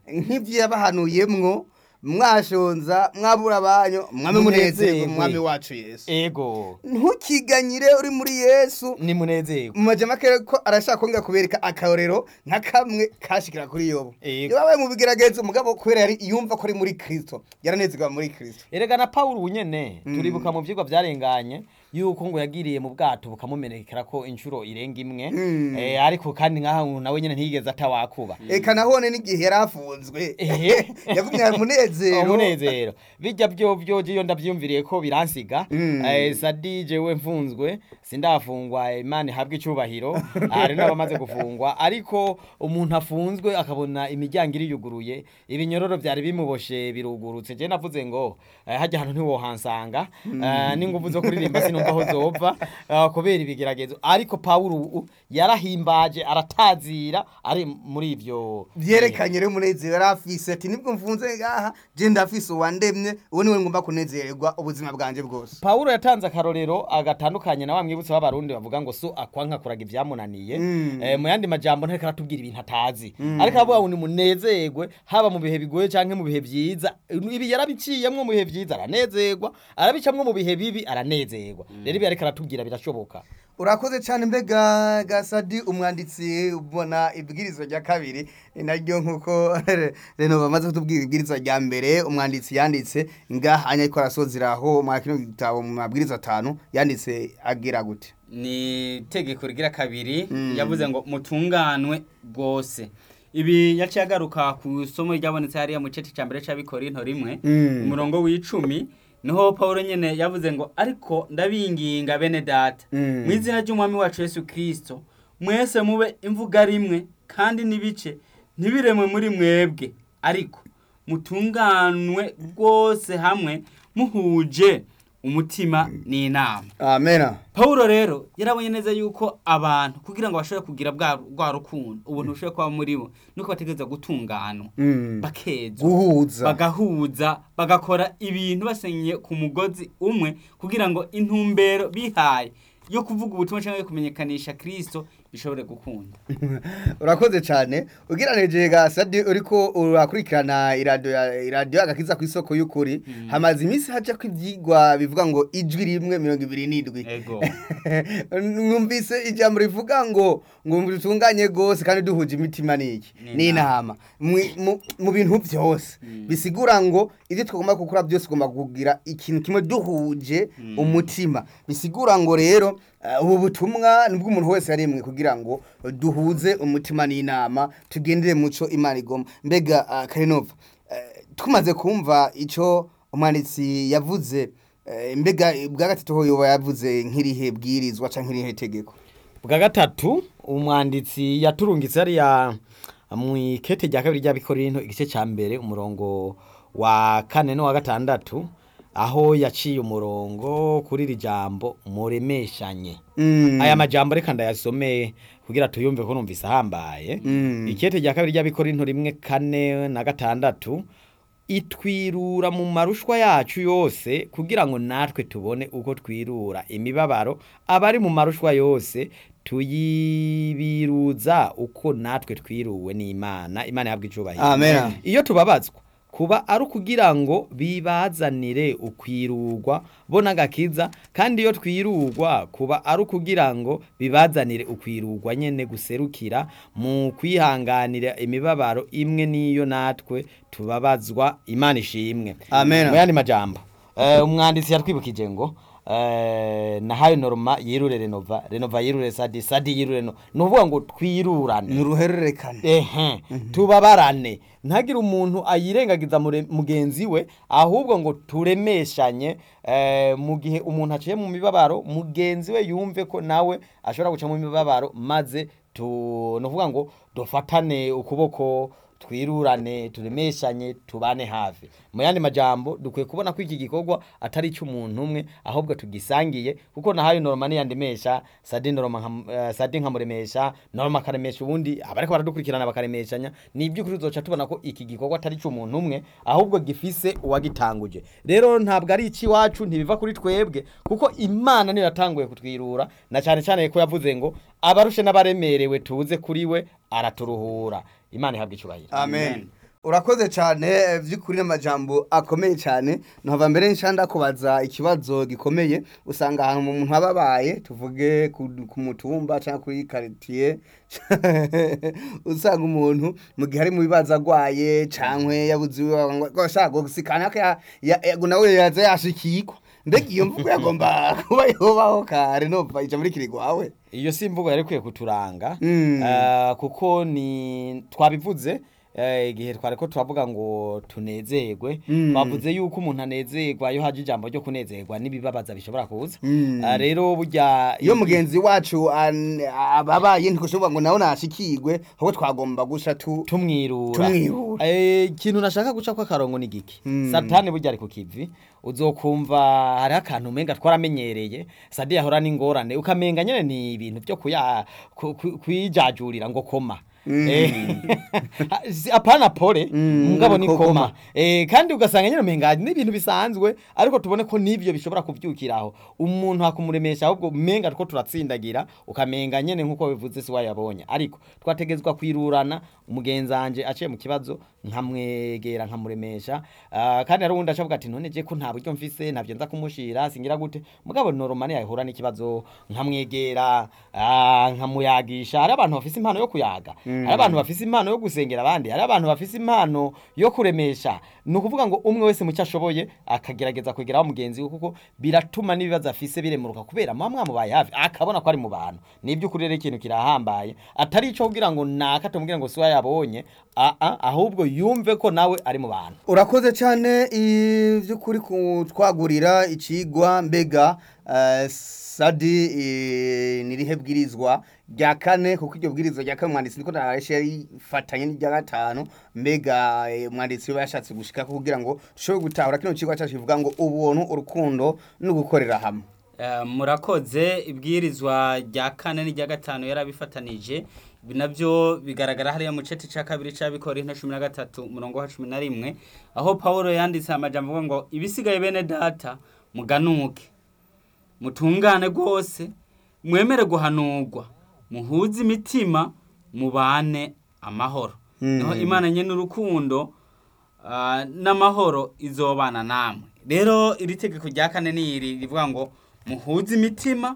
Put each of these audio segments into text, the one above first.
nk'ibyo yabahanuyemwo mwashonza mwabura abanyu mwami munezerwe Munezerwe. mwami wacu yesu ego ntukiganyire uri muri yesu ni munezerwe mu majama kere ko arashaka kongera kubereka akarorero nka kamwe kashikira kuri yobo Yego. yabaye mu bigeragezo umugabo kubera yari yumva ko ari muri kristo yaranezerwa muri kristo erega na paul ubunyene turibuka mu vyigwa vyarenganye yuko ngo yagiriye mu bwato bukamumenekera ko inshuro irenga imwe Mm. eh, ariko kandi nkaho nawe nyene ntiyigeze atawakuba eka nahone n'igihe yari afunzwe Ehe. yagumye umunezero umunezero bijya byo byo iyo ndavyumviriye ko biransiga Mm. eh, sadi jewe mfunzwe sindafungwa imana ihabwe icubahiro hari n'abamaze gufungwa ariko umuntu afunzwe akabona imiryango iriyuguruye ibinyororo vyari bimuboshe birugurutse je navuze ngo eh, hajya ahantu ntiwohansanga eh, n'inguvu zo kuririmba sinumva aho zova eh, kubera ibigeragezo ariko pawulo ubu yarahimbaje aratazira ari muri ivyo vyerekanye rero umunezero yari afise ati nibwo mfunze ngaha je ndafise uwandemye uwo niwe ngomba kunezererwa ubuzima bwanje bwose Paulo yatanze akarorero agatandukanye na wa mwibutsi w'abarundi bavuga ngo so akwanka kuraga ivyamunaniye Mm. eh, mu yandi majambo ntariko aratubwira ibintu atazi ariko aravuga ngo nimunezerwe haba mu bihe bigoye canke mu bihe vyiza ibi yarabiciyemwo mu bihe vyiza aranezerwa arabicamwo mu bihe bibi aranezerwa rero ibi ariko aratubwira birashoboka urakoze cyane mbega gasadi umwanditsi ubona ibwirizwa rya kabiri ni naryo nk'uko reno bamaze kutubwira ibwirizwa rya mbere umwanditsi yanditse ngaha ariko arasozeraho mwa kino gitabo mu mabwiriza atanu yanditse agira gute ni itegeko rigira kabiri Mm. yavuze ngo mutunganwe bwose ibi yaciye agaruka ku isomo ryabonetse hariya mu cece cya mbere c'abikorinto rimwe Mm. umurongo w'icumi niho paul nyene yavuze ngo ariko ndabinginga bene data Mm. mu izina ry'umwami wacu yesu kirisito mwese mube imvuga rimwe kandi n'ibice ntibiremwe muri mwebwe ariko mutunganwe rwose hamwe muhuje umutima n'inama amena Paulo rero yarabonye neza yuko abantu kugira ngo bashobore kugira bwa rwa rukundo ubuntu bushobore kuba muri bo nuko bategereza gutunganwa Mm. bakezwa guhuza bagahuza bagakora ibintu basenye ku mugozi umwe kugira ngo intumbero bihaye yo kuvuga ubutumwa cyangwa yo kumenyekanisha Kristo bishobore gukunda urakoze cyane ugereranije gasadi uriko urakurikirana iradiyo ya- iradiyo agakiza ku isoko y'ukuri hamaze iminsi haca ko ibyigwa bivuga ngo ijwi rimwe mirongo ibiri n'indwi ego numvise ijambo rivuga ngo ngo dutunganye rwose kandi duhuje imitima n'iki Ni n'inama Mwi- mu- mu bintu byose bisigura ngo ibyo tugomba gukora byose ugomba kugira ikintu kimwe duhuje umutima bisigura ngo rero eh, ubu butumwa nibwo umuntu wese yarimwe kugira ngo duhuze umutima n'inama tugendere muco imana igomba mbega ah, karinova eh, tumaze kumva icyo umwanditsi yavuze eh, mbega bwa gatatu ho yoba yavuze nk'irihe bwirizwa canke nk'irihe tegeko bwa gatatu umwanditsi yaturungitse hariya mu ikete rya kabiri ry'abikorinto igice cya mbere umurongo wa kane n'uwa gatandatu aho yaciye umurongo kuri iri jambo muremeshanye Mm. aya majambo reka ndayasome kugira tuyumve ko numvise ahambaye Mm. ikete rya kabiri ry'abikorinto rimwe kane na gatandatu itwirura mu marushwa yacu yose kugira ngo natwe tubone uko twirura imibabaro abari mu marushwa yose tuyibiruza uko natwe twiruwe n'imana imana yabwa icubahiro Amen. iyo tubabazwa kuba ari ukugira ngo bibazanire ukwirurwa bo n'agakiza kandi iyo twirurwa kuba ari ukugira ngo bibazanire ukwirurwa nyene guserukira mu kwihanganira imibabaro imwe n'iyo natwe tubabazwa imana ishimwe Amen. mu yandi majambo eh, umwanditsi yatwibukije ngo eh, nahayo norma yirure renova renova yirure sadi sadi yirure no ni ukuvuga ngo twirurane ni uruhererekane ehe tubabarane ntagire umuntu ayirengagiza mure- mugenzi we ahubwo ngo turemeshanye eh, mu gihe umuntu aciye mu mibabaro mugenzi we yumve ko nawe ashobora guca mu mibabaro maze tu ni ukuvuga ngo dufatane ukuboko twirurane turemeshanye tubane hafi mu yandi majambo dukwiye kubona ko iki gikorwa atari icy'umuntu umwe ahubwo tugisangiye kuko nahayo norma niyandemesha sadi norma nka- eh, sadi nkamuremesha norma akaremesha ubundi abariko baradukurikirana bakaremeshanya ni iby'ukuri tuzoca tubona ko iki gikorwa atari icy'umuntu umwe ahubwo gifise uwagitanguje rero ntabwo ari icy'iwacu ntibiva kuri twebwe kuko imana niyo yatanguye kutwirura na cyane cyane ko yavuze ngo abarushe n'abaremerewe tuze kuri we araturuhura imana ihabwa icyubahiro amen urakoze cyane eh, by'ukuri n'amajambo akomeye cyane ntava mbere nshanda kubaza ikibazo gikomeye usanga ahantu umuntu aba abaye tuvuge ku, ku mutumba cyangwa kuri quartier usanga umuntu mu gihe ari mu bibazo agwaye cyangwa yabuze iwe ashaka gusikana ko ya- ya- ya- nawe yaza yashikirwa mbega iyo mvugo yagomba kuba yobaho kare nopfa ija muri kirigwawe iyo si imvugo yari ikwiye kuturanga Mm. Eh, kuko ni twabivuze eh, igihe twari ko turavuga ngo tunezerwe Mm. bavuze yuko umuntu anezerwa iyo haje ijambo ryo kunezerwa n'ibibabaza bishobora kuza Mm. Eh, rero burya iyo mugenzi wacu an- ababaye ntikushobora ngo nawe nashikirwe ahubwo twagomba gusa tu tumwirura Tumwirura. Eh, ikintu nashaka guca ko akarongo ni giki Mm. satani burya ari ku kivi uzokumva hariho akantu umenga twaramenyereye sadi yahora n'ingorane ukamenga nyene ni ibintu byo kuya ku- ku- kwijajurira ngo koma Eh, si- apana pole Mm, mugabo ni ko koma koma. Eh, kandi ugasanga nyene umenga ni ibintu bisanzwe ariko tubone ko nivyo bishobora kuvyukiraho umuntu hakumuremesha ahubwo umenga two turatsindagira ukamenga nyene nkuko bivuze si wayabonye ariko twategezwa kwirurana umugenzi wanje aciye mu kibazo nkamwegera nkamuremesha Ah, kandi hari uwundi acavuga ati none je ko nta buryo mfise ntabyo nza kumushira singira gute mugabo noromane yahura n'ikibazo nkamwegera ah, nkamuyagisha hari abantu bafise impano yo kuyaga hari abantu bafise impano yo gusengera abandi hari abantu bafise impano yo kuremesha ni ukuvuga ngo umwe wese mu cyo ashoboye akagerageza kwegeraho mugenzi we kuko biratuma n'ibibazo afise biremuruka kubera muba mwamubaye hafi akabona ko ari mu bantu ni iby'ukuri rero ikintu kirahambaye atari ico kugira ngo naka tumubwire ngo siwe yabonye ah, ah, ahubwo yumve ko nawe ari mu bantu urakoze cyane iby'ukuri kutwagurira ikigwa mbega eh, sadi eh, nirihe bwirizwa rya kane kuko iryo bwirizwa rya kane umwanditsi niko narareshe yarifatanye n'irya gatanu mbega eh, umwanditsi we yashatse gushika kugira ngo dushobore gutahura kino kigwa cyacu kivuga ngo ubuntu urukundo no gukorera hamwe Eh, murakoze ibwirizwa rya kane n'irya gatanu yarabifatanije ibi nabyo bigaragara hariya mu ceti cya kabiri cy'abikora inka cumi na gatatu umurongo wa cumi na rimwe aho paul yanditse amajambo avuga ngo ibisigaye bene data muganuke mutungane rwose mwemere guhanurwa muhuze imitima mubane amahoro Mm. niho imana nyine urukundo ah, n'amahoro izobana namwe rero iri tegeko rya kane ni iri rivuga ngo muhuze imitima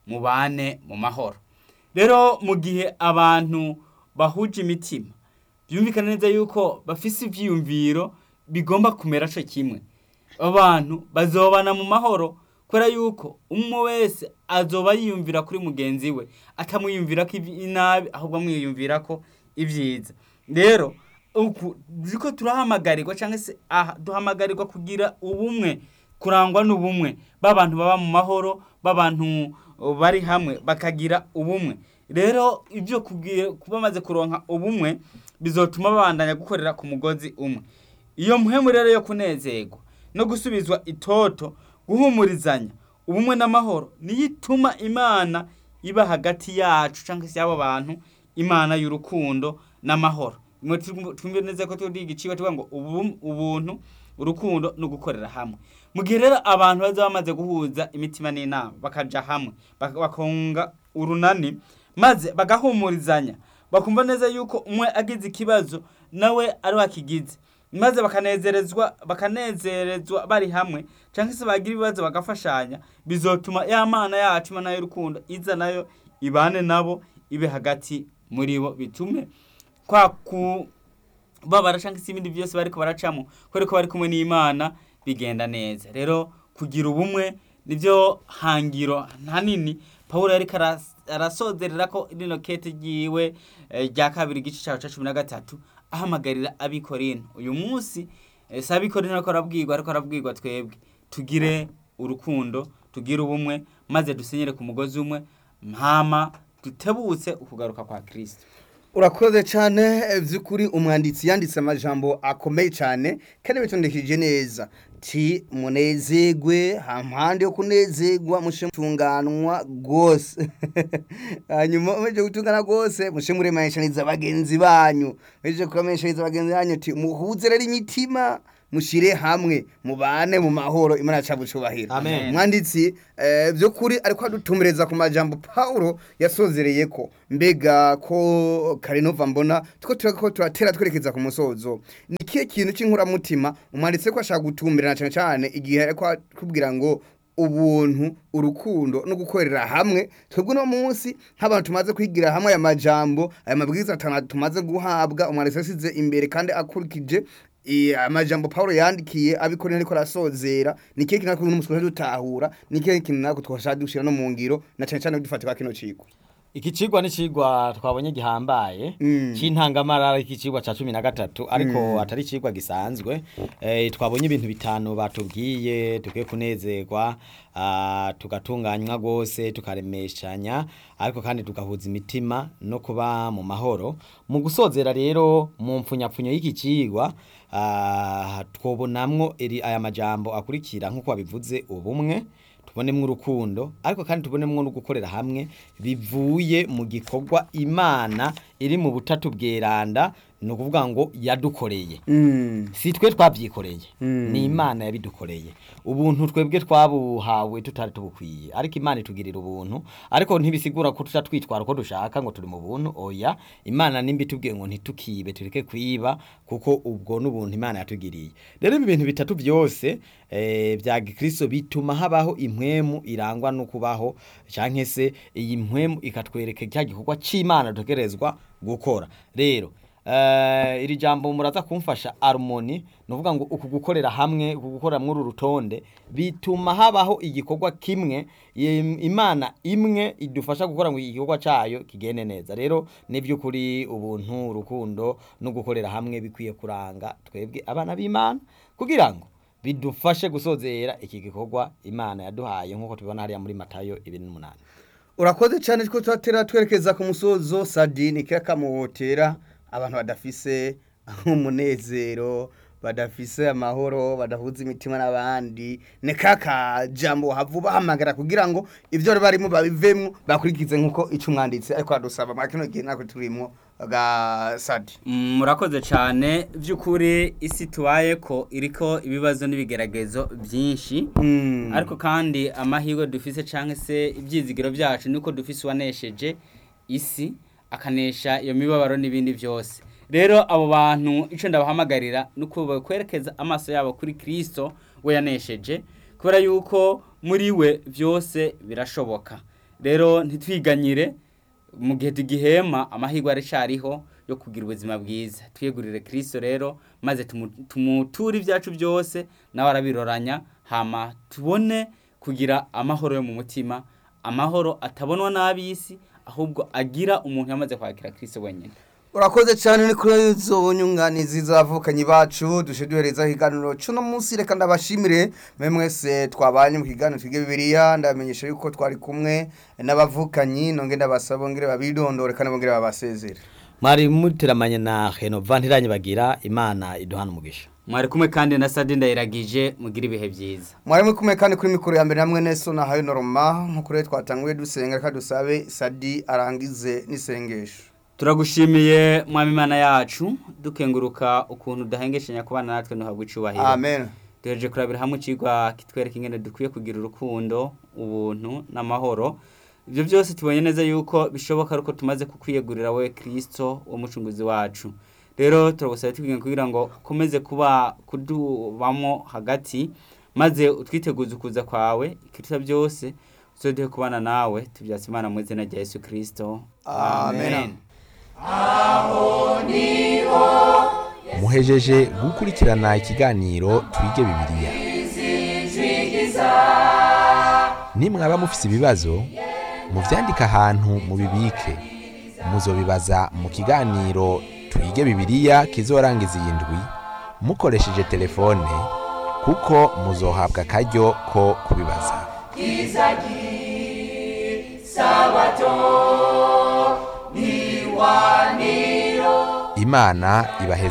mubane mu mahoro rero mu gihe abantu bahuje imitima byumvikana neza yuko bafise ivyiyumviro bigomba kumera co kimwe abantu bazobana mu mahoro kubera yuko umwe wese azoba yiyumvira kuri mugenzi we atamwiyumvira ko ibi- inabi ahubwo amwiyumvira ko ibyiza rero uku ziko turahamagarirwa cyangwa se aha duhamagarirwa kugira ubumwe kurangwa n'ubumwe b'abantu baba mu mahoro b'abantu uh, bari hamwe bakagira ubumwe rero ibyo kubwiye kuba bamaze kuronka ubumwe bizotuma babandanya gukorera ku mugozi umwe iyo muhemu rero yo kunezerwa no gusubizwa itoto guhumurizanya ubumwe n'amahoro niyo ituma imana iba hagati yacu cyangwa se y'abo bantu imana y'urukundo n'amahoro Mwe tu- twumve neza ko turi igiciwe tuvuga ngo ubum- ubuntu urukundo no gukorera hamwe mu gihe rero abantu baza bamaze guhuza imitima n'inama bakaja hamwe bak- bakunga urunani maze bagahumurizanya bakumva neza yuko umwe agize ikibazo nawe ari wakigize maze bakanezerezwa bakanezerezwa bari hamwe cyangwa se bagira ibibazo bagafashanya bizotuma ya mana yacu imana y'urukundo iza nayo ibane nabo ibe hagati muri bo bitume kwa kubabara cyangwa se ibindi byose bariko baracamo kubera ko bari kumwe n'imana bigenda neza rero kugira ubumwe nibyo hangiro hanini pawulo yariko aras- arasozerera ko rino kete ryiwe eh, rya kabiri igice cyawe cya cumi na gatatu ahamagarira abikorino uyu munsi eh, si abikorino ariko arabwirwa ariko arabwirwa twebwe tugire urukundo tugire ubumwe maze dusenyere ku mugozi umwe mpama dutebutse ukugaruka kwa kristo urakoze cyane eh, by'ukuri umwanditsi yanditse amajambo akomeye cyane kandi bitondekije neza ti munezegwe hampande yo kunezegwa mushe mutunganwa rwose hanyuma muheje gutungana rwose mushe muremeshaniza bagenzi banyu muheje kuremeshaniza bagenzi banyu ti muhuze rero imitima mushire hamwe mubane mu mahoro imana yacu bucubahiro Amen. umwanditsi eh, by'ukuri ariko adutumiriza ku majambo Paulo yasozereye ko mbega ko Karenova mbona tuko turako turatera twerekeza ku musozo ni kihe kintu cy'inkuramutima umwanditse ko ashaka gutumbira na cyane cyane igihe ariko akubwira ngo ubuntu urukundo no gukorera hamwe twebwe no munsi nk'abantu tumaze kwigira hamwe aya majambo aya mabwiriza atanu tumaze guhabwa umwanditsi yasize imbere kandi akurikije eh, amajambo Paulo yandikiye abikorera ariko arasozera ni kihe kintu natwe n'umusore dutahura ni kihe kintu natwe twashaka dushira no mu ngiro na cyane cyane dufatika kino ciko iki cigwa ni cigwa twabonye gihambaye Mm. c'intangamarara iki cigwa ca cumi na gatatu ariko atari cigwa gisanzwe eh, twabonye ibintu bitanu batubwiye dukwiye kunezerwa ah, tugatunganywa rwose tukaremeshanya ariko kandi tugahuza imitima no kuba mu mahoro mu gusozera rero mu mpfunyapfunyo y'iki cigwa ah, twobonamwo iri- aya majambo akurikira nk'uko wabivuze ubumwe tubonemwo urukundo ariko kandi tubonemwo no gukorera hamwe bivuye mu gikorwa imana iri mu butatu bweranda ni ukuvuga ngo yadukoreye mm. si twe twabyikoreye Mm. ni imana yabidukoreye ubuntu twebwe twabuhawe tutari tubukwiye ariko imana itugirira ubuntu ariko ntibisigura ko tuca twitwara uko dushaka ngo turi mu buntu oya imana nimba itubwiye ngo ntitukibe tureke kwiba kuko ubwo n'ubuntu imana yatugiriye rero ibi bintu bitatu byose eh, bya gikristo bituma habaho impwemu irangwa no kubaho canke se iyi mpwemu ikatwereka cya gikorwa c'imana dutegerezwa gukora rero Eh, iri jambo muraza kumfasha harmony nuvuga ngo uku gukorera hamwe uku gukorera muri uru rutonde bituma habaho igikorwa kimwe im- imana imwe idufasha gukora ngo igikorwa cayo kigende neza rero ni by'ukuri ubuntu urukundo no gukorera hamwe bikwiye kuranga twebwe abana b'imana kugira ngo bidufashe gusozera iki gikorwa imana yaduhaye nk'uko tubibona hariya muri matayo ibiri n'umunani urakoze cyane ko turatera twerekeza ku musozo sadini kera kamuhotera abantu badafise umunezero badafise amahoro badahuza imitima n'abandi ni kaka jambo havu bahamagara kugira ngo ibyo bari barimo babivemo bakurikize nk'uko icyo umwanditsi ariko adusaba mwa kino gihe natwe turimo ga sadi Mm, murakoze cyane by'ukuri isi tubaye ko iriko ibibazo n'ibigeragezo byinshi Mm. ariko kandi amahirwe dufise cyangwa se ibyizigiro byacu niko dufise uwanesheje isi akanesha iyo mibabaro n'ibindi byose rero abo bantu icyo ndabahamagarira ni uko kwerekeza amaso yabo kuri kirisito we yanesheje kubera yuko muri we byose birashoboka rero ntitwiganyire mu gihe tugihema amahirwe aracyariho yo kugira ubuzima bwiza twiyegurire kirisito rero maze tumu- tumuture ibyacu byose nawe arabiroranya hama tubone kugira amahoro yo mu mutima amahoro atabonwa n'ab'isi ahubwo agira umuntu yamaze kwakira kirisito wenyine urakoze cyane ni kuri izo nyunganizi z'abavukanyi bacu duje duhereza ikiganiro cy'uno munsi reka ndabashimire mwe mwese twabanye mu kiganiro twige bibiliya ndabamenyesha yuko twari kumwe n'abavukanyi nonge ndabasaba bongere babidondore kandi bongere babasezere mwari muteramanye na henova ntiranye bagira imana iduhana umugisha mwari kumwe kandi na sadi ndayiragije mugira ibihe byiza mwari muri kumwe kandi kuri mikoro ya mbere hamwe neso na hayo noroma nk'uko rero twatanguye dusenga reka dusabe sadi arangize n'isengesho turagushimiye mwami imana yacu dukenguruka ukuntu udahengeshanya kubana natwe ntuhabwe icyubahiro amen duhereje kurabira hamwe ikigwa kitwereka ingene dukwiye kugira urukundo ubuntu n'amahoro ibyo byose tubonye neza yuko bishoboka ariko tumaze kukwiyegurira we kirisito umucunguzi wacu rero turagusaba tubwira kugira ngo ukomeze kuba kudubamo hagati maze utwiteguze ukuza kwawe ikiruta byose uzoduhe kubana nawe tubyatse imana mu izina rya yesu kirisito Amen. muhejeje gukurikirana ikiganiro twige bibiliya nimwaba mufise ibibazo muvyandike ahantu mubibike muzobibaza mu kiganiro twige bibiliya kizorangiza iyi ndwi mukoresheje telefone kuko muzohabwa akaryo ko kubibaza imana ibaheze